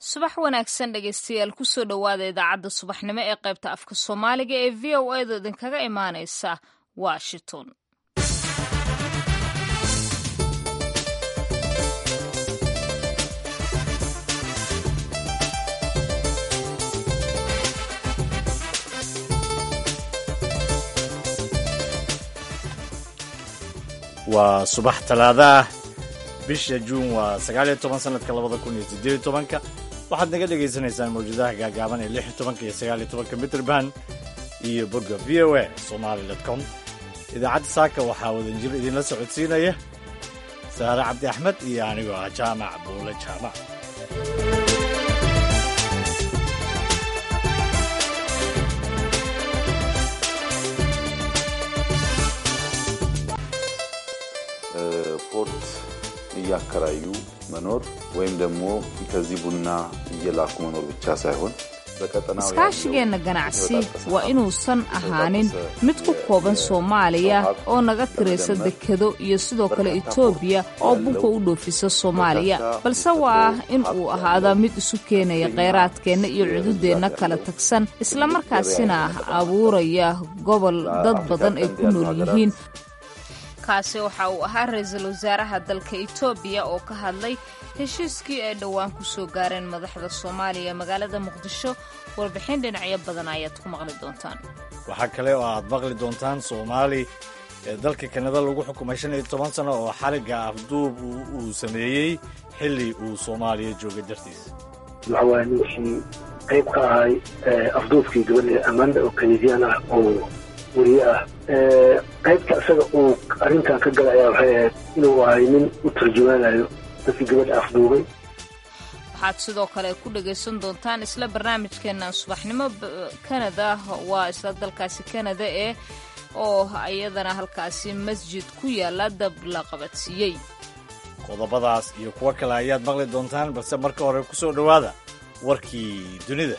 subax wanaagsan dhegaystayaal kusoo dhowaada idaacadda subaxnimo ee qaybta afka soomaaliga ee v o a da idinkaga imaanaysa washington waa subax talaada ah bisha juun waa sagaaliyo toban sanadka labada kun iyo siddeed tobanka waxaad naga dhagaysanaysaan mawjadaha gaagaaban ee lix iyo tobanka iyo sagaaliyo tobanka mitrband iyo bogga v o a somali com idaacadda saaka waxaa wadanjir idinla socodsiinaya saare cabdi axmed iyo anigoo ah jaamac buule jaamac ፖርት እያከራዩ መኖር ወይም ደግሞ ከዚህ ቡና እየላኩ መኖር ብቻ ሳይሆን iskaashigeenna ganacsi waa inuusan ahaanin mid ku kooban soomaaliya oo naga tiraysa dekedo iyo sidoo kale etoobiya oo bunka u dhoofisa soomaaliya balse waa in uu ahaadaa mid isu keenaya kheyraadkeenna iyo cududeenna kala tagsan islamarkaasina abuuraya gobol dad badan ay ku nool yihiin kaasi waxa uu ahaa ra-iisul wasaaraha dalka etoobiya oo ka hadlay heshiiskii ay dhowaan ku soo gaareen madaxda soomaaliya magaalada muqdisho warbixin dhinacyo badan ayaad ku maqli doontaan waxaa kale oo aad maqli doontaan soomaali ee dalka kanada lagu xukumay shan iyo toban sano oo xarigga afduub uu sameeyey xilli uu soomaaliya joogay dartiis waxa waaya ninkii qayb ka ahay afduubkii gabadha amanda oo kanadian ah oo weriye ah qaybta isaga uu arrintan ka gala ayaa waxay ahayd inuu ahay nin u tarjumaanayo dadkii gabadha afduubay waxaad sidoo kale ku dhagaysan doontaan isla barnaamijkeennan subaxnimo kanada waa isla dalkaasi kanada ee oo iyadana halkaasi masjid ku yaala dab la qabadsiiyey qodobadaas iyo kuwo kale ayaad maqli doontaan balse marka hore ku soo dhowaada warkii dunida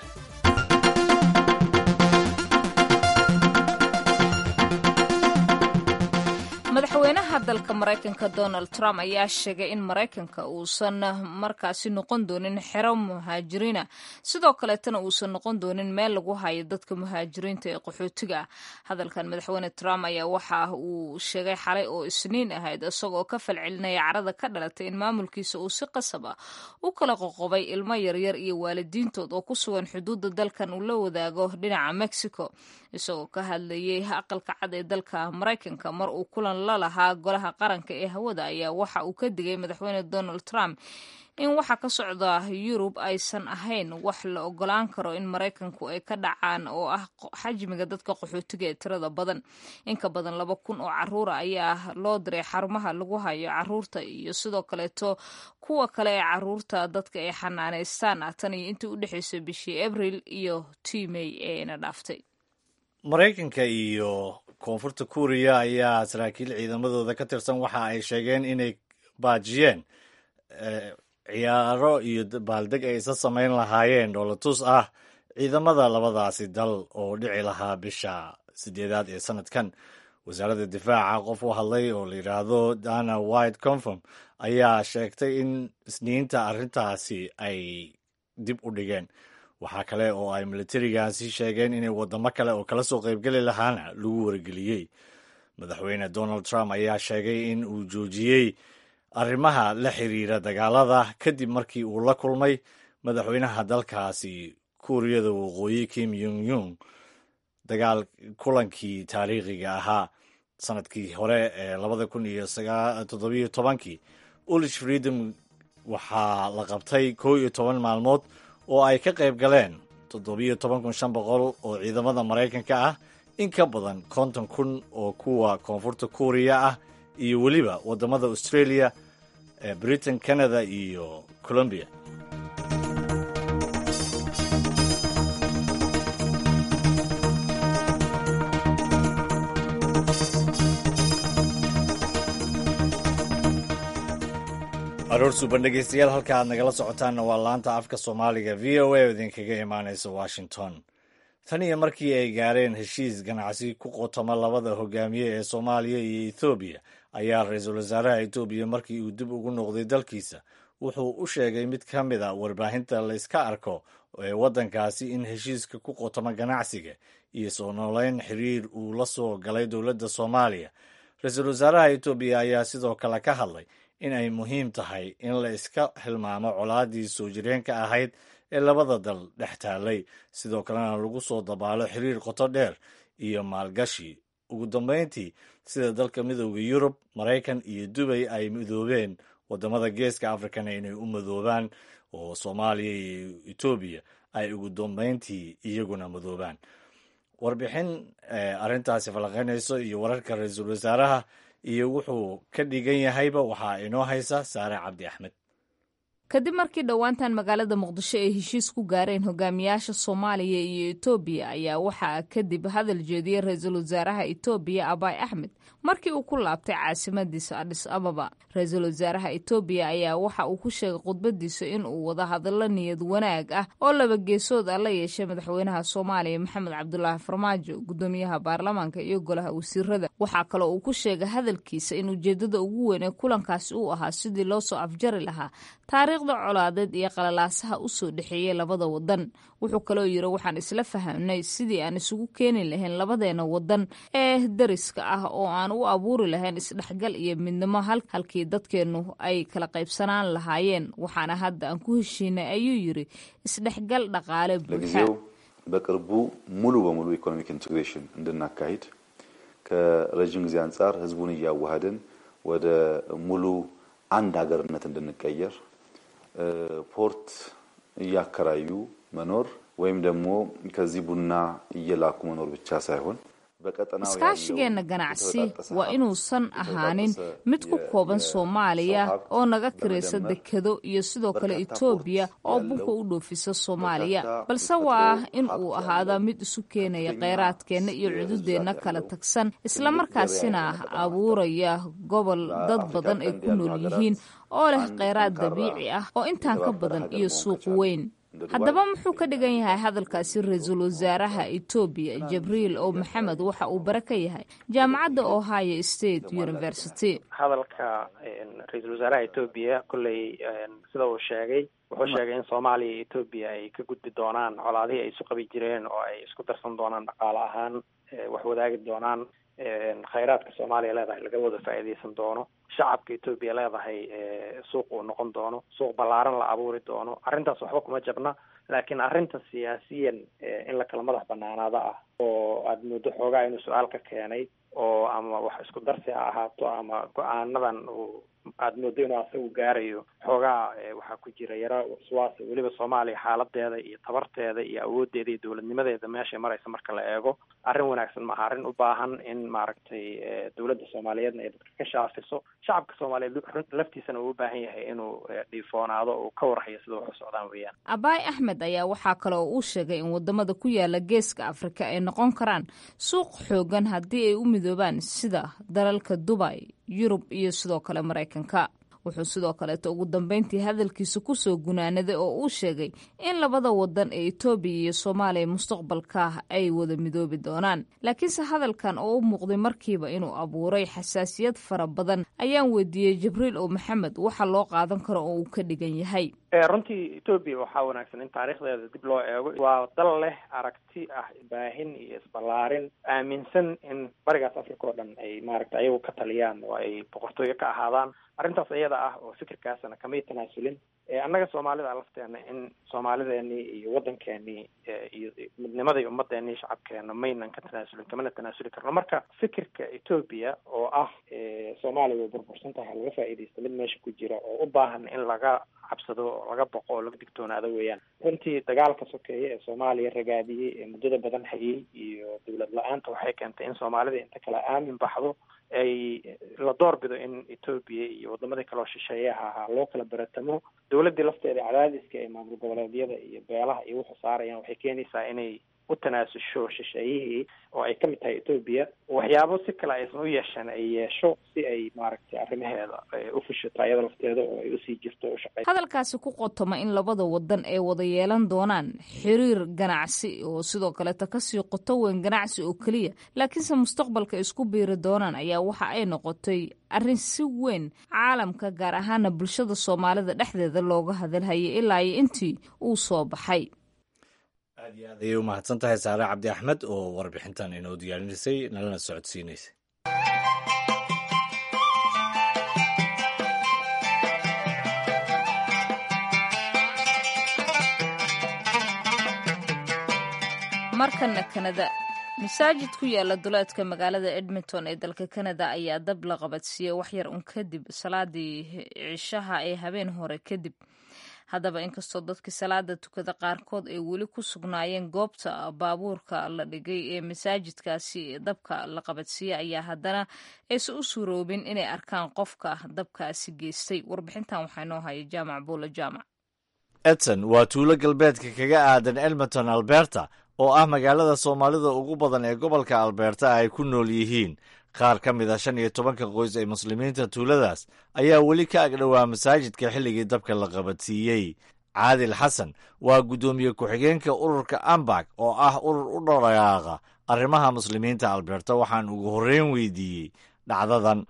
madaxweynaha dalka maraykanka donald trump ayaa sheegay in maraykanka uusan markaasi noqon doonin xero muhaajiriina sidoo kaleetana uusan noqon doonin meel lagu hayo dadka muhaajiriinta ee qaxootiga ah hadalkan madaxweyne trump ayaa waxa uu sheegay xalay oo isniin ahayd isagoo ka falcelinaya carada ka dhalatay in maamulkiisa uu si qasab ah u kala qoqobay ilmo yaryar iyo waalidiintood oo ku sugan xuduudda dalkan uu la wadaago dhinaca mexico isagoo ka hadlayay aqalka cad ee dalka maraykanka mar uu kulan la lahaa golaha qaranka ee hawada ayaa waxa uu ka digay madaxweyne donald trump in waxa ka socda yurub aysan ahayn wax la ogolaan karo in maraykanku ay ka dhacaan oo ah xajmiga dadka qaxootiga ee tirada badan inka badan laba kun oo caruura ayaa loo diray xarumaha lagu hayo caruurta iyo sidoo kaleeto kuwa kale ee caruurta dadka ay xanaaneystaan ah tan iyo intii u dhexeysay bishii abril iyo timey eena dhaaftay maraykanka iyo koonfurta kuuriya ayaa saraakiil ciidamadooda ka tirsan waxa ay sheegeen inay baajiyeen ciyaaro iyo baaldeg ay isa samayn lahaayeen dhoolatus ah ciidamada labadaasi dal oo dhici lahaa bisha sideedaad ee sanadkan wasaaradda difaaca qof u hadlay oo la yidhaahdo dana white confirm ayaa sheegtay in isniinta arrintaasi ay dib u dhigeen waxaa kale oo ay militarigaasi sheegeen inay waddamo kale oo kala soo qaybgeli lahaana lagu wargeliyey madaxweyne donald trump ayaa sheegay in uu joojiyey arrimaha la xiriira dagaalada kadib markii uu la kulmay madaxweynaha dalkaasi kuuriyada waqooyi kim yung yung dagaal kulankii taariikhiga ahaa sanadkii hore ee labada kun iyo toddobiyo tobankii ulish freedom waxaa la qabtay koo iyo toban maalmood oo ay ka qayb galeen toddobiyo toban kun shan boqol oo ciidamada maraykanka ah in ka badan konton kun oo kuwa koonfurta kuuriya ah iyo weliba waddamada australia ee britain canada iyo colombia aroor suuban dhegeystayaal halka aad nagala socotaanna waa laanta afka soomaaliga v o a oo idinkaga imaanaysa washington tan iyo markii ay gaareen heshiis ganacsi ku qotoma labada hogaamiye ee soomaaliya iyo ethoobiya ayaa ra-iisul wasaaraha etoobiya markii uu dib ugu noqday dalkiisa wuxuu u sheegay mid ka mid a warbaahinta layska arko ee waddankaasi in heshiiska ku qotoma ganacsiga iyo soo nooleyn xiriir uu la soo galay dowladda soomaaliya ra-iisul wasaaraha etoobiya ayaa sidoo kale ka hadlay in ay muhiim tahay in la iska xilmaamo colaadii soo jireenka ahayd ee labada dal dhex taallay sidoo kalena lagu soo dabaalo xiriir qoto dheer iyo maalgashi ugu dambeyntii sida dalka midooda yurub maraykan iyo dubay ay midoobeen wadamada geeska africana inay u midoobaan oo soomaaliya iyo etoobiya ay ugu dambeyntii iyaguna midoobaan warbixin arrintaasi falaqaynayso iyo wararka ra-iisul wasaaraha iyo wuxuu ka dhigan yahayba waxaa inoo haysa saare cabdi axmed kadib markii dhowaantan magaalada muqdisho ay heshiis ku gaareen hogaamiyaasha soomaaliya iyo etoobiya ayaa waxaa kadib hadal jeediyey ra-iisul wasaaraha etoobiya abaay axmed markii uu ku laabtay caasimadiisa adhis ababa ra-iisul wasaaraha etoobiya ayaa waxa uu ku sheegay khudbadiisa in uu wada hadallo niyad wanaag ah oo laba geesood ah la yeeshay madaxweynaha soomaaliya maxamed cabdulaahi farmaajo gudoomiyaha baarlamaanka iyo golaha wasiirada waxaa kaloo uu ku sheegay hadalkiisa in ujeedada ugu weyn ee kulankaasi uu ahaa sidii loo soo afjari lahaa taariikhda colaadeed iyo qalalaasaha u soo dhexeeyey labada wadan wuxuu kaloo yiri waxaan isla fahamnay sidii aan isugu keeni lahayn labadeena wadan ee dariska ah oo aan u abuuri lahayn isdhexgal iyo midnimo halkii dadkeennu ay kala qaybsanaan lahaayeen waxaana hadda aan ku heshiinay ayuu yiri isdhexgal dhaqaale buuxa በቅርቡ ሙሉ በሙሉ ኢኮኖሚክ ኢንቴግሬሽን እንድናካሂድ ከረዥም ጊዜ አንጻር ህዝቡን እያዋሃድን ወደ ሙሉ አንድ ሀገርነት እንድንቀየር ፖርት እያከራዩ መኖር ወይም ደግሞ ከዚህ ቡና እየላኩ መኖር ብቻ ሳይሆን iskaashigeenna ganacsi waa inuusan ahaanin mid ku kooban soomaaliya oo naga kiraysa dekado iyo sidoo kale etoobiya oo bunka u dhoofisa soomaaliya balse waa in uu ahaadaa mid isu keenaya kheyraadkeenna iyo cududeenna kala tagsan islamarkaasina abuuraya gobol dad badan ay ku nool yihiin oo leh kheyraad dabiici ah oo intaan ka badan iyo suuq weyn haddaba muxuu ka dhigan yahay hadalkaasi ra-iisul wasaaraha etoobiya jibriil oo maxamed waxa uu bare ka yahay jaamacadda ohio state university hadalka ra-iisul wasaaraha etoobiya kolley sida uu sheegay wuxuu sheegay in soomaaliya iyo etoobiya ay ka gudbi doonaan colaadihii ay isu qabi jireen oo ay isku darsan doonaan dhaqaale ahaan wax wadaagi doonaan khayraadka soomaaliya leedahay laga wada faa'iidaysan doono shacabka etoobiya leedahay suuq uu noqon doono suuq ballaaran la abuuri doono arrintaas waxba kuma jabna laakiin arrinta siyaasiyan in la kala madax banaanaado ah oo aada muddo xoogaa inuu su-aal ka keenay oo ama wax isku darsi ha ahaato ama go-aanadan uu aada moodo inuu asagu gaarayo xoogaa waxaa ku jira yaro waswaasa weliba soomaaliya xaaladeeda iyo tabarteeda iyo awoodeeda iyo dowladnimadeeda meeshay maraysa marka la eego arrin wanaagsan maaha arrin u baahan in maaragtay dowladda soomaaliyeedna ay dadka ka shaafiso shacabka soomaaliyeed laftiisana uu u baahan yahay inuu dhiifoonaado uu ka warhayo sida wax u socdaan weeyaan abaay axmed ayaa waxaa kale oo uu sheegay in wadamada ku yaala geeska afrika ay noqon karaan suuq xoogan haddii ay u midoobaan sida dalalka dubay yurub iyo sidoo kale maraykanka wuxuu sidoo kaleeto ugu dambeyntii hadalkiisa kusoo gunaanaday oo uu sheegay in labada wadan ee etoobiya iyo soomaaliya mustaqbalka ay wada midoobi doonaan laakiinse hadalkan oo u muuqday markiiba inuu abuuray xasaasiyad fara badan ayaan weydiiyey jibriil oo maxamed waxa loo qaadan karo oo uu ka dhigan yahay runtii etoobiya waxaa wanaagsan in taariikhdeeda dib loo eego waa dal leh aragti ah baahin iyo isballaarin aaminsan in barigaas africa oo dhan ay maaragta ayagu ka taliyaan oo ay boqortooyo ka ahaadaan arrintaas iyada ah oo fikirkaasna kamay tanaasulin annaga soomaalida lafteena in soomaalideenii iyo waddankeenii iyo midnimadii ummadeenii shacabkeena maynan ka tanaasulin kamana tanaasuli karno marka fikirka etoobiya oo ah soomaaliya way burbursan tahay laga faa'iidaysta mid meesha ku jira oo u baahan in laga cabsado oo laga boqo oo laga digtoonaado weeyaan runtii dagaalka sokeeye ee soomaaliya ragaadiyey ee muddada badan hayay iyo dowlad la-aanta waxay keentay in soomaalida inta kale aamin baxdo ay la doorbido in etoobiya iyo wadamadii kaleo shisheeyaha ahaa loo kala baratamo dowladdii lafteeda cadaadiska ee maamul goboleedyada iyo beelaha iyo wuxuu saarayaan waxay keenaysaa inay u tanaasusho shisheeyihii oo ay kamid tahay etoobiya waxyaabo si kale aysan u yeeshaan ay yeesho si ay maaragtay arrimaheeda u fushato ayada lafteeda oo ay usii jirto o ushaqey hadalkaasi ku qotoma in labada wadan ay wada yeelan doonaan xiriir ganacsi oo sidoo kaleeta kasii qoto weyn ganacsi oo keliya laakiinse mustaqbalka isku biiri doonaan ayaa waxa ay noqotay arrin si weyn caalamka gaar ahaana bulshada soomaalida dhexdeeda looga hadalhayay ilaa iyo intii uu soo baxay aad iyo aad ayay u mahadsan tahay saare cabdi axmed oo warbixintan inoo diyaarinisay nalana socodsiinaysay markana kanada masaajid ku yaala duleedka magaalada edmonton ee dalka kanada ayaa dab la qabadsiiyey waxyar un kadib salaadii cishaha ee habeen hore kadib haddaba inkastoo dadkii salaada tukada qaarkood ay weli ku sugnaayeen goobta baabuurka la dhigay ee masaajidkaasi dabka la qabadsiiyey ayaa haddana aysan u suuroobin inay arkaan qofka dabkaasi geystay warbixintan waxaa inoo haya jaamac buula jaamac edson waa tuulo galbeedka kaga aadan edmonton alberta oo ah magaalada soomaalida ugu badan ee gobolka alberta ay ku nool yihiin qaar ka mid a shan iyo tobanka qoys ee muslimiinta tuuladaas ayaa weli ka agdhowaa masaajidka xilligii dabka la qabadsiiyey caadil xasan waa guddoomiye ku-xigeenka ururka ambak oo ah urur u dhaqaaqa arrimaha muslimiinta alberta waxaan ugu horreyn weydiiyey dhacdadan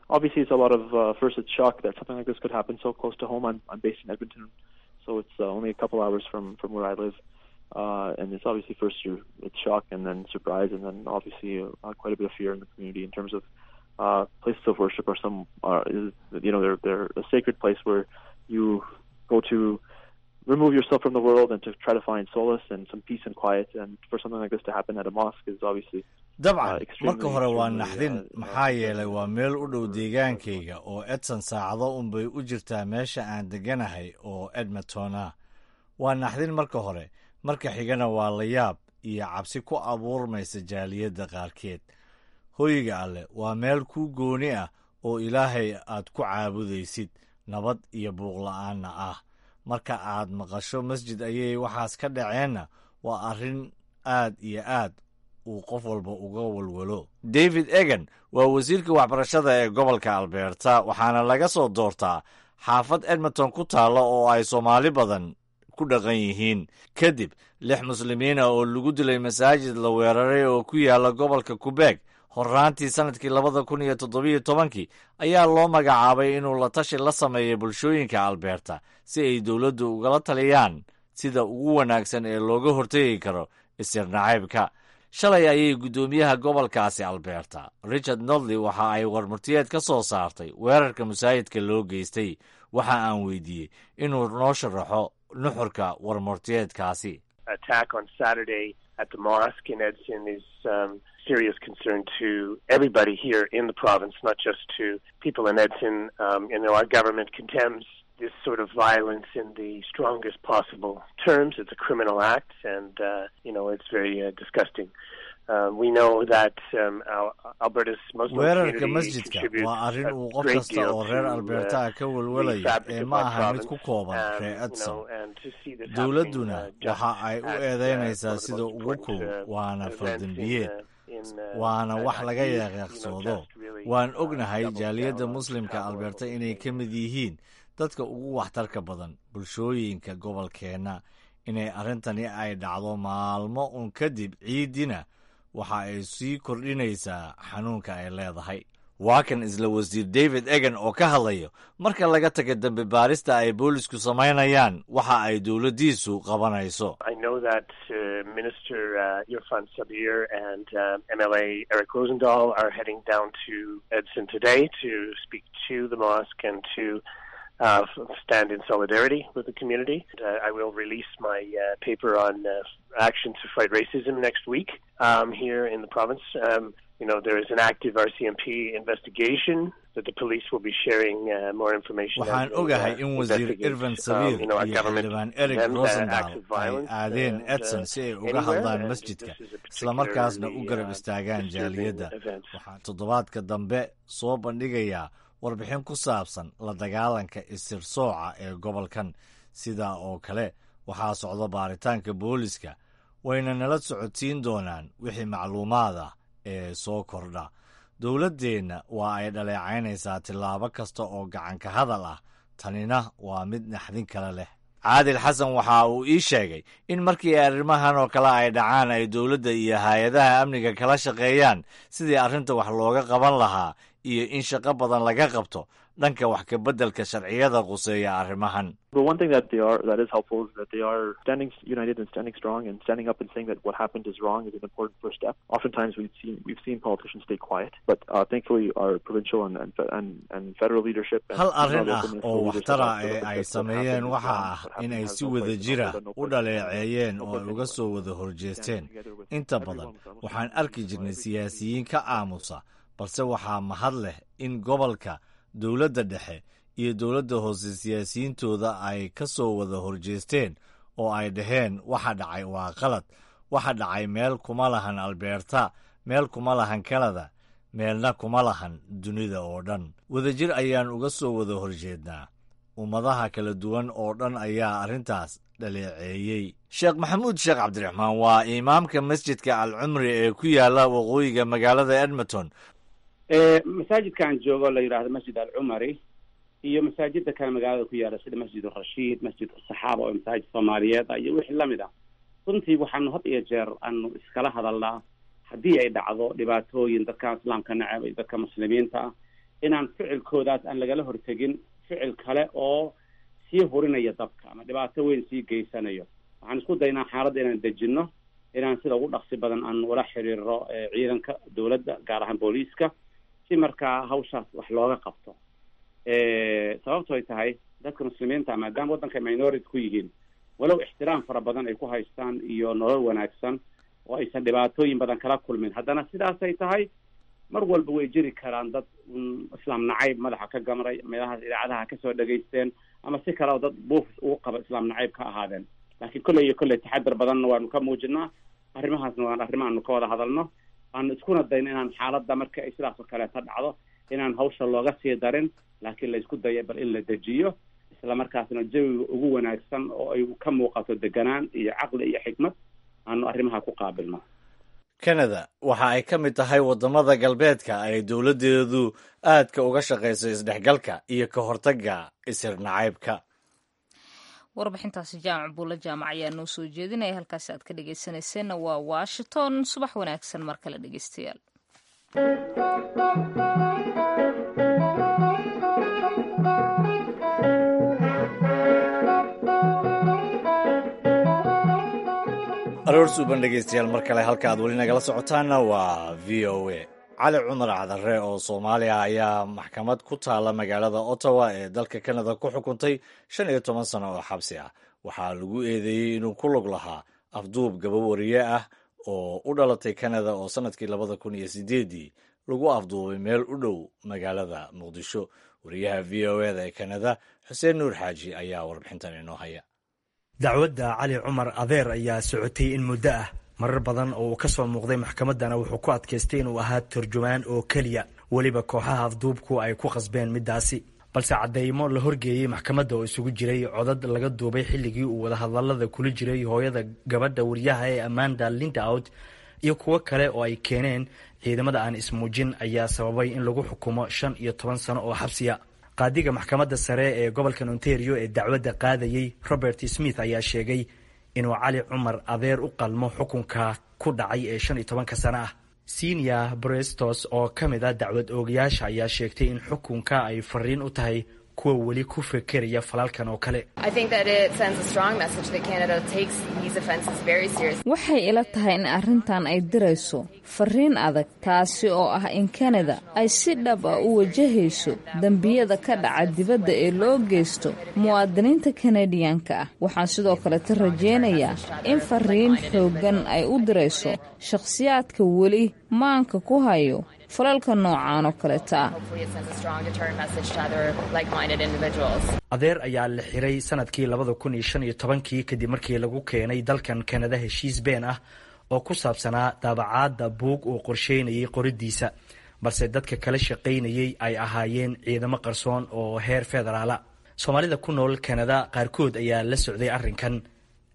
Uh, and it's obviously first you it's shock and then surprise and then obviously uh, quite a bit of fear in the community in terms of uh, places of worship are some are is, you know they're they're a sacred place where you go to remove yourself from the world and to try to find solace and some peace and quiet and for something like this to happen at a mosque is obviously dabcan marka hore waa naxdin maxaa yeelay waa meel u dhow deegaankayga oo edson saacado unbay u jirtaa meesha aan deganahay oo edmontona waa naxdin marka hore marka xigana waa la yaab iyo cabsi ku abuurmaysa jaaliyadda qaarkeed hoyga alleh waa meel kuu gooni ah oo ilaahay aad ku caabudaysid nabad iyo buuqla'aanna ah marka aad maqasho masjid ayay waxaas ka dhaceenna waa arrin aad iyo aad uu qof walba uga walwalo david egan waa wasiirka waxbarashada ee gobolka alberta waxaana laga soo doortaa xaafad edmonton ku taalla oo ay soomaali badan ku dhaqan yihiin kadib lix muslimiina oo lagu dilay masaajid la weeraray oo ku yaala gobolka kubeeg horraantii sannadkii labada kun iyo toddobiyo tobankii ayaa loo magacaabay inuu la tashi la sameeyo bulshooyinka alberta si ay dowladdu ugala taliyaan sida ugu wanaagsan ee looga hortegi karo isir nacaybka shalay ayay guddoomiyaha gobolkaasi alberta richard nodley waxa ay warmurtiyeed ka soo saartay weerarka masaajidka loo geystay waxa aan weydiiyey inuu noo sharaxo nuxurka warmurtiyeedkaasi attack on Saturday at the mosque in Edson is um, serious concern to everybody here in the province, not just to people in Edson. Um, you know, our government condemns this sort of violence in the strongest possible terms. It's a criminal act, and uh, you know, it's very uh, disgusting. Uh, we know that um, our, Alberta's Muslim weerarka community masjidka contributes waa arrin a uu qof great kasta deal oo reer to, alberta uh, ah ka the walwalaya fabric ee of ma our aha mid province. ku kooban Um, reer you edson know, and to see this dowladduna happening, uh, just waxa ay u at, uh, eedeynaysaa one of the sida most ugu important, kulul uh, waana events fardembiyeed in, uh, in, uh, waana uh, wax laga youth, you know, yaqiiqsoodo just really, waan uh, ognahay doubles jaaliyadda down on muslimka how alberta horrible inay things ka mid yihiin dadka ugu waxtarka badan bulshooyinka gobolkeenna inay arrintani ay dhacdo maalmo un kadib ciidina waxa ay sii kordhinaysaa xanuunka ay leedahay waa kan isla wasiir david egan oo ka hadlayo marka laga taga dembi baarista ay boolisku samaynayaan waxa ay dowladdiisu qabanayso I know that uh, Minister uh, Irfan Sabir and um, MLA Eric Rosendahl are heading down to Edson today to speak to the mosque and to uh, f- stand in solidarity with the community. Uh, I will release my uh, paper on uh, action to fight racism next week um, here in the province. Um, you know, there is an active RCMP investigation that the police will be sharing uh, more information. as waxaan they, ogahay uh, in wasiir investigate. irvan Um, sabiir you know, our iyo government xildhibaan eric condemns, uh, acts rosendahl of ay violence aadeen and, edson uh, si ay uga anywhere, hadlaan and masjidka this is a islamarkaasna u particularly, garab uh, istaagaan disturbing jaaliyadda event. waxaan toddobaadka dambe soo bandhigayaa warbixin ku saabsan la dagaalanka isir sooca ee gobolkan sidaa oo kale waxaa socda baaritaanka booliska wayna nala socodsiin doonaan wixii macluumaad ah ee soo kordha dowladdeenna waa ay dhaleecaynaysaa tillaabo kasta oo gacanka hadal ah tanina waa mid naxdin kale leh caadil xasan waxa uu ii sheegay in markii arrimahan oo kale ay dhacaan ay dowladda iyo hay-adaha amniga kala shaqeeyaan sidii arrinta wax looga qaban lahaa iyo in shaqo badan laga qabto dhanka wax ka beddelka sharciyada quseeya arrimahan But one thing that they are that is helpful is that they are standing united and standing strong and standing up and saying that what happened is wrong is an important first step. Oftentimes we've seen we've seen politicians stay quiet, but uh, thankfully our provincial and and and, and federal leadership. And hal even our arrin local ah municipal oo leaders waxtar have ah stood ee up and ay said what sameeyeen happened is waxa wrong, ah what in happened ay has si no wada place in jira Alberta, no u place in dhaleeceeyeen no oo place ay in uga Alberta. soo wada horjeesteen Standing together with inta everyone, badan almost waxaan every arki citizen, jirnay every siyaasiyiin ka aamusa balse waxaa mahad leh in gobolka dowladda dhexe iyo dowladda hoose siyaasiyiintooda ay ka soo wada horjeesteen oo ay dhaheen waxa dhacay waa qalad waxa dhacay meel kuma lahan albeerta meel kuma lahan kanada meelna kuma lahan dunida oo dhan wadajir ayaan uga soo wada horjeednaa ummadaha kala duwan oo dhan ayaa arrintaas dhaleeceeyey sheekh maxamuud sheekh cabdiraxmaan waa imaamka masjidka alcumri ee ku yaala waqooyiga magaalada edmonton masaajidka aan joogo la yidhaahdo masjid alcumari iyo masaajida kale magaalada ku yaala sida masjid rashiid masjid saxaaba oo masaajid soomaaliyeed ah iyo wixii lamid ah runtii waxaanu had iyo jeer aanu iskala hadalnaa haddii ay dhacdo dhibaatooyin dadka islaamka necab iyo dadka muslimiinta ah inaan ficilkoodaas aan lagala hortegin ficil kale oo sii hurinaya dabka ama dhibaato weyn sii geysanayo waxaan isku daynaa xaaladda inaan dejinno inaan sida ugu dhaqsi badan aan ula xiriiro ciidanka dowladda gaar ahaan booliiska si markaa hawshaas wax looga qabto sababto ay tahay dadka muslimiinta maadaama waddanka minority ku yihiin walow ixtiraam fara badan ay ku haystaan iyo nolol wanaagsan oo aysan dhibaatooyin badan kala kulmin haddana sidaasay tahay mar walba way jiri karaan dad islaam nacayb madaxa ka gamray meelahaas idaacadaha kasoo dhegaysteen ama si kale oo dad buufis ugu qaba islaam nacayb ka ahaadeen laakiin kolley iyo kolley taxadar badanna waanu ka muujinaa arrimahaasna waan arrimo aanu ka wada hadalno aanu iskuna dayno inaan xaaladda marka ay sidaas oo kaleeta dhacdo inaan hawsha looga sii darin laakiin la isku dayo bal in la dejiyo isla markaasna jawiga ugu wanaagsan oo ay ka muuqato deganaan iyo caqli iyo xikmad aanu arrimaha ku qaabilno kanada waxa ay ka mid tahay waddamada galbeedka ay dowladdeedu aadka uga shaqayso isdhexgalka iyo ka hortagga isir nacaybka warbixintaasi jaamac buulla jaamac ayaa noo soo jeedinaya halkaasi aad ka dhegeysanayseena waa washington subax wanaagsan mar kale dhegeystayaal aroor suuban dhegeystayaal mar kale halka aad weli nagala socotaanna waa v o a cali cumar cadare oo soomaaliya ayaa maxkamad ku taala magaalada ottawa ee dalka kanada ku xukuntay shan iyo toban sano oo xabsi ah waxaa lagu eedeeyey inuu ku lug lahaa afduub gabawariye ah oo u dhalatay kanada oo sannadkii labada kun iyo sideedii lagu afduubay meel u dhow magaalada muqdisho wariyaha v o eda ee kanada xuseen nuur xaaji ayaa warbixintan inoo haya dacwadda cali cumar adeer ayaa socotay in muddo ah marar badan oo uu ka soo muuqday maxkamaddana wuxuu ku adkaystay inuu ahaa turjumaan oo keliya weliba kooxaha afduubku ay ku qasbeen middaasi balse caddeymo la horgeeyey maxkamadda oo isugu jiray codad laga duubay xilligii uu wadahadallada kula jiray hooyada gabadha wariyaha ee amanda lindaout iyo kuwo kale oo ay keeneen ciidamada aan ismuujin ayaa sababay in lagu xukumo shan iyo toban sano oo xabsiya qaadiga maxkamadda sare ee gobolkan ontario ee dacwadda qaadayey robert smith ayaa sheegay inuu cali cumar adeer u qalmo xukunka ku dhacay ee shan iyo tobanka sano ah sinia brestos oo ka mid a dacwad oogayaasha ayaa sheegtay in xukunka ay fariin u tahay kuwa weli ku fekeraya falalkan oo kale waxay ila tahay in arrintan ay dirayso fariin adag taasi oo ah in kanada ay si dhab ah u wajahayso dembiyada ka dhaca dibadda ee loo geysto muwaadiniinta kanadiyanka ah waxaan sidoo kaleta rajaynayaa in fariin xooggan ay u dirayso shakhsiyaadka weli maanka ku hayo falalka noocaan oo kaleta ah adeer ayaa la xiray sanadkii labada kun iyo shan iyo tobankii kadib markii lagu keenay dalkan kanada heshiis been ah oo ku saabsanaa daabacaadda buug uu qorsheynayay qoridiisa balse dadka kala shaqaynayay ay ahaayeen ciidamo qarsoon oo heer federaala soomaalida ku nool kanada qaarkood ayaa la socday arrinkan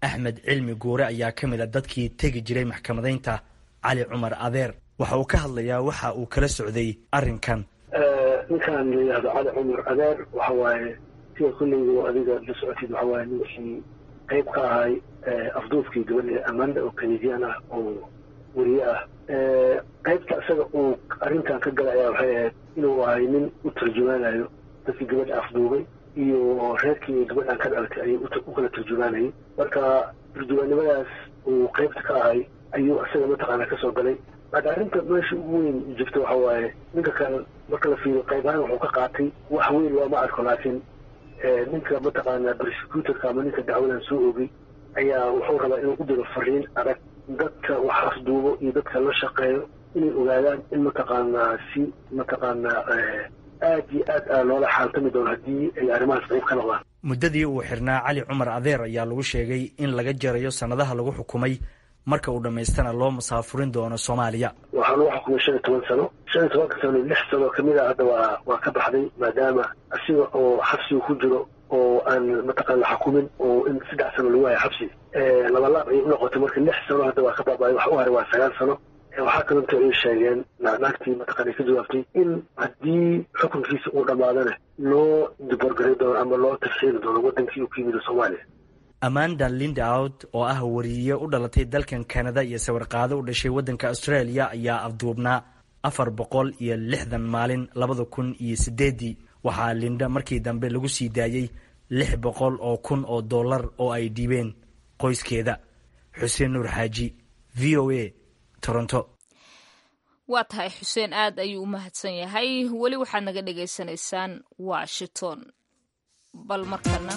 axmed cilmi guure ayaa ka mid a dadkii tegi jiray maxkamadaynta cali cumar adeer waxa uu ka hadlayaa waxa uu kala socday arrinkan ninkan la yidhahdo cali cumar adeer waxa waaye sida kullaygu adiga la socotid waxa waaye ninkii qayb ka ahay afduufkii gabadha amanda oo kanadian ah oo weriye ah qaybta isaga uu arrintan ka galay ayaa waxay ahayd inuu ahay nin u tarjumaanayo dadkii gabadha afduubay iyo reerkii gabadhan ka dhalatay ayay u kala turjumaanayay marka turjumaannimadaas uu qaybta ka ahay ayuu isaga mataqaana kasoo galay marka arrinta meesha ugu weyn jirta waxa waaye ninka kan marka la fiiriyo qayb ahaan wuxuu ka qaatay wax weyn looma arko laakiin ninka mataqaana prosecutorka ama ninka dacwadan soo ogay ayaa wuxuu rabaa inuu u diro fariin adag dadka wax afduubo iyo dadka la shaqeeyo inay ogaadaan in mataqaanaa si mataqaanaa aad iyo aad a loola xaaltami doono haddii ay arrimahaas qayb ka noqdaan muddadii uu xirnaa cali cumar adeer ayaa lagu sheegay in laga jarayo sannadaha lagu xukumay marka uu dhammaystana loo musaafurin doono soomaaliya waxaa lagu xukumay shan iyo toban sano shan iyo tobanka sano lix sano kamid a hadda waa waa ka baxday maadaama asiga oo xabsiga ku jiro oo aan mataqaan la xukumin oo in saddex sano lagu hayo xabsi labalaab ayay unoqotay marka lix sano hadda waa ka baaba'ay wax u haray waa sagaal sano waxaa kalonto ay sheegeen naagtii mataqaan ay ka jawaabtay in haddii xukunkiisa uu dhammaadana loo diborgaray doono ama loo tafsiiri doono wadankii uu ka yimid soomaaliya amanda lindout oo ah wariye u dhalatay dalkan kanada iyo sawirqaado u dhashay waddanka australia ayaa afduubnaa afar boqol iyo lixdan maalin labada kun iyo sideeddii waxaa linda markii dambe lagu sii daayey lix boqol oo kun oo dollar oo ay dhiibeen qoyskeeda xuseen nuur xaaji v o a toronto waa tahay xuseen aad ayuu u mahadsan yahay weli waxaad naga dhagaysanaysaan washington bal markana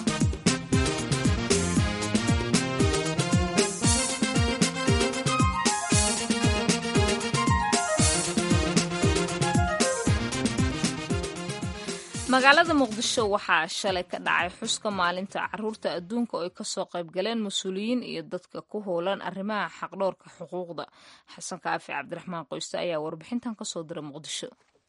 magaalada muqdisho waxaa shalay ka dhacay xuska maalinta caruurta adduunka oo ay kasoo qaybgaleen mas-uuliyiin iyo dadka ku howlan arrimaha xaqdhowrka xuquuqda xasan kaafi cabdiraxmaan qoyste ayaa warbixintan kasoo diray muqdisho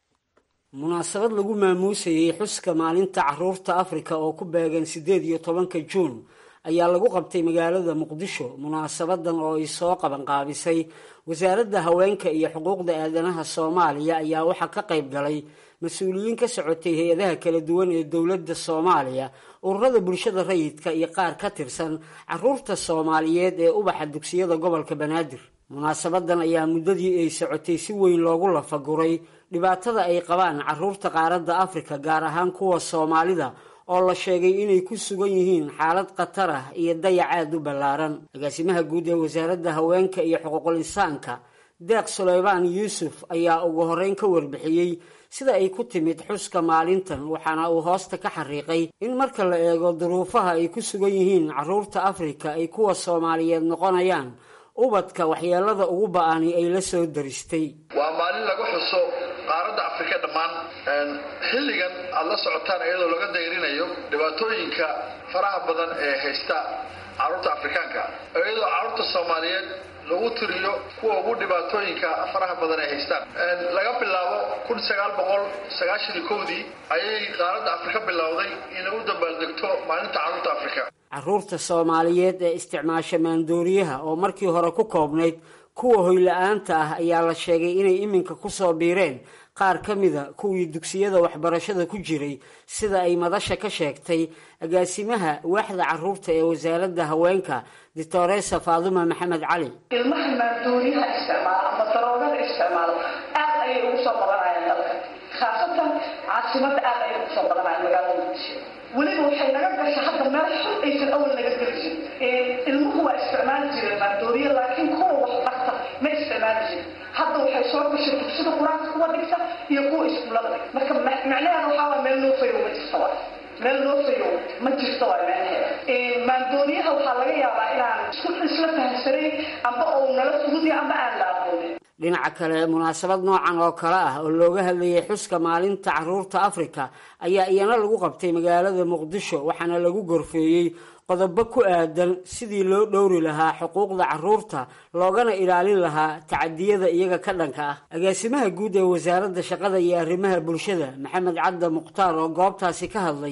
munaasabad lagu maamuusayey xuska maalinta caruurta afrika oo ku beegan siddeed iyo tobanka juun ayaa lagu qabtay magaalada muqdisho munaasabadan oo ay soo qabanqaabisay wasaaradda haweenka iyo xuquuqda aadanaha soomaaliya ayaa waxaa ka qayb galay mas-uuliyiin ka socotay hay-adaha kala duwan ee dowladda soomaaliya ururada bulshada rayidka iyo qaar ka tirsan caruurta soomaaliyeed ee ubaxa dugsiyada gobolka banaadir munaasabadan ayaa muddadii ay socotay si weyn loogu lafaguray dhibaatada ay qabaan caruurta qaaradda afrika gaar ahaan kuwa soomaalida oo la sheegay inay ku sugan yihiin xaalad khatar ah iyo dayac aada u ballaaran agaasimaha guud ee wasaaradda haweenka iyo xuquuqul insaanka deeq suleymaan yuusuf ayaa ugu horeyn ka warbixiyey sida ay ku timid xuska maalintan waxaana uu hoosta ka xariiqay in marka la eego duruufaha ay ku sugan yihiin caruurta afrika ay kuwa soomaaliyeed noqonayaan ubadka waxyeelada ugu ba-ani ay la soo daristay waa maalin lagu xuso qaaradda afrika dhammaan xilligan aada la socotaan iyadoo laga dayrinayo dhibaatooyinka faraha badan ee haysta caruurta afrikaanka iyadoo caruurta soomaaliyeed lagu tiriyo kuwa ugu dhibaatooyinka faraha badan ay haystaan laga bilaabo kun sagaal boqol sagaashan iyo kowdii ayay qaaradda afrika bilowday inay u dabaaldegto maalinta caruurta afrika caruurta soomaaliyeed ee isticmaasha maandooriyaha oo markii hore ku koobnayd kuwa hoyla-aanta ah ayaa la sheegay inay iminka kusoo biireen qaar ka mida kuwii dugsiyada waxbarashada ku jiray sida ay madasha ka sheegtay agaasimaha waaxda caruurta ee wasaaradda haweenka doctoresa faaduma maxamed cali ilmaha maandooriyaha isticmaala ama daroogada isticmaalo aad ayay ugu soo badanayaan dalka khaasatan caasimada aad ayay ugu soo badanayaan magaalada muqdisho weliba waxay naga gasha hadda meel xun aysan awal naga geli jirin ilmuhu waa isticmaali jireen maandooriya laakiin kuwa wax barta ma isticmaali jirin hadda waxay soo gashay dugsida qur-aanka kuwa dhigta iyo kuwa iskuullada dhigta marka macnaheeda waxaa waa meel noo fayow ma jirta waa meel noo fayow ma jirta waa macnaheeda maandooriyaha waxaa laga yaabaa inaan isla fahamsanayn amba ou nala fududya amba aan la aqoonin dhinaca kale munaasabad noocan oo kale ah oo looga hadlayay xuska maalinta caruurta afrika ayaa iyana lagu qabtay magaalada muqdisho waxaana lagu gorfeeyey qodobo ku aadan sidii loo dhowri lahaa xuquuqda caruurta loogana ilaalin lahaa tacadiyada iyaga ka dhanka ah agaasimaha guud ee wasaaradda shaqada iyo arrimaha bulshada maxamed cadda mukhtaar oo goobtaasi ka hadlay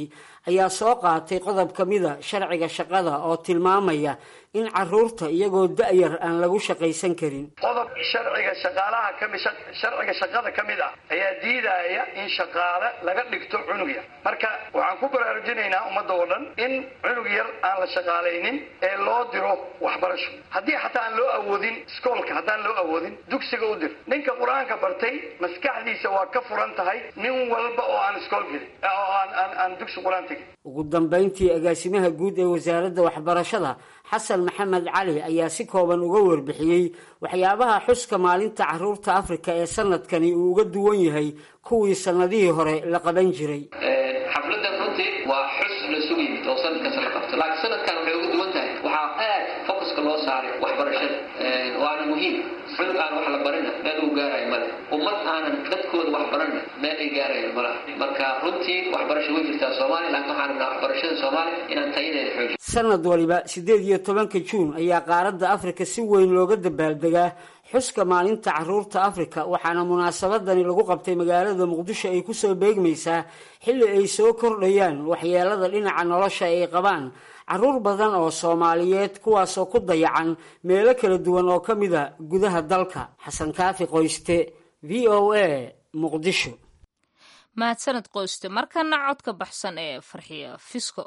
ayaa soo qaatay qodob ka mida sharciga shaqada oo tilmaamaya in caruurta iyagoo da-yar aan lagu shaqaysan karin qodob sharciga shaqaalaha kami sharciga shaqada ka mid ah ayaa diidaya in shaqaale laga dhigto cunug yar marka waxaan ku baraarujinaynaa ummadda oo dhan in cunug yar aan la shaqaalaynin ee loo diro waxbarasho haddii xataa aan loo awoodin iskoolka haddaan loo awoodin dugsiga u dir ninka qur-aanka bartay maskaxdiisa waa ka furan tahay nin walba oo aan iskool gelin oo aan aan aan dugsi qur-aan tegin ugu dambayntii agaasimaha guud ee wasaaradda waxbarashada xasan maxamed cali ayaa si kooban uga warbixiyey waxyaabaha xuska maalinta caruurta afrika ee sanadkani uu uga duwan yahay kuwii sanadihii hore la qaban jiray xafladan runtii waa xus lasugu yimid oo sanadkaas la qabto laakiin sanadkan waxay uga duwan tahay waxaa aad focuska loo saaray waxbarashada waana muhiim cunug aan wax la barina meel uu gaarayo male ummad aanan dadkooda wax barana meel ay gaarayan malaha marka runtii waxbarasho way jirtaa soomaaliya laakiin waxaan rabnaa waxbarashada soomaaliya inaan tayadeeda xoojiyo sanad waliba siddeed iyo tobanka juun ayaa qaaradda afrika si weyn looga dabaaldegaa xuska maalinta caruurta afrika waxaana munaasabadani lagu qabtay magaalada muqdisho ay kusoo beegmaysaa xilli ay soo kordhayaan waxyeelada dhinaca nolosha ay qabaan caruur badan oo soomaaliyeed kuwaasoo ku dayacan meelo kala duwan oo ka mida gudaha dalka xasan kaafi qoyste v o a muqdisho mahadsaned qoyste markana codka baxsan ee farxiya fisko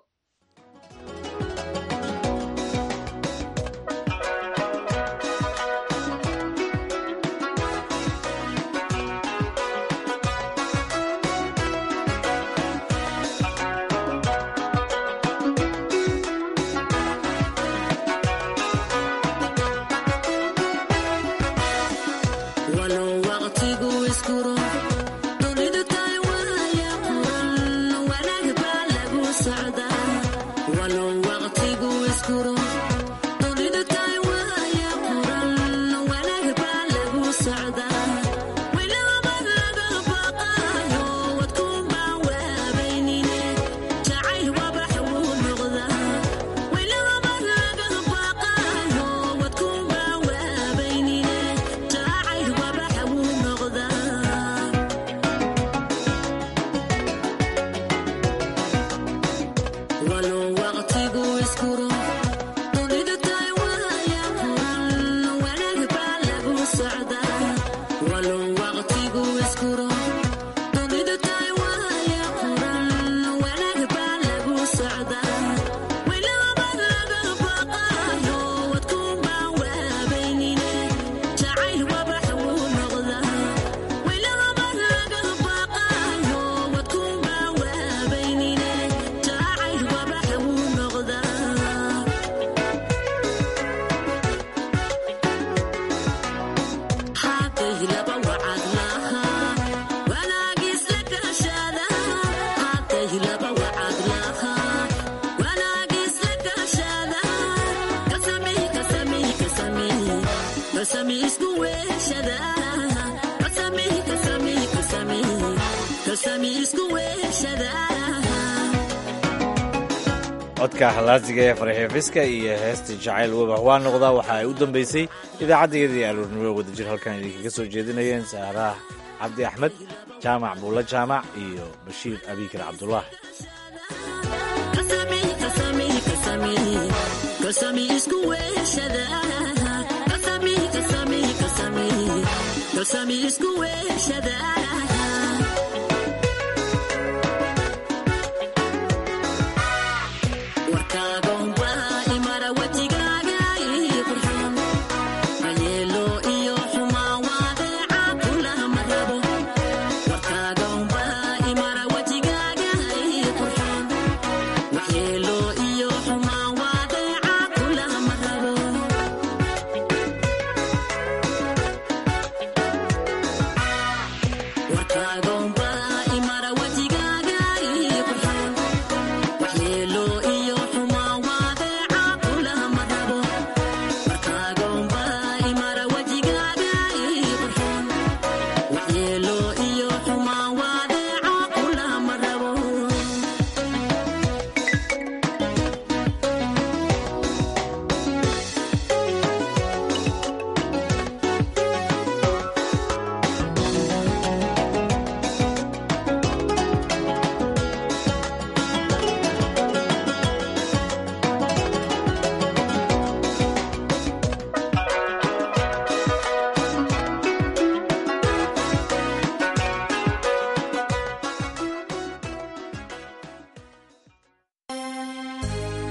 codka halaasiga ee farxiyo fiska iyo heesta jacayl wabax waa noqdaa waxa ay u dambaysay idaacaddayadii aluurnimo wadajir halkan idinkaga soo jeedinayeen saaraah cabdi axmed jaamac buulla jaamac iyo bashiir abiikar cabdullah warkaago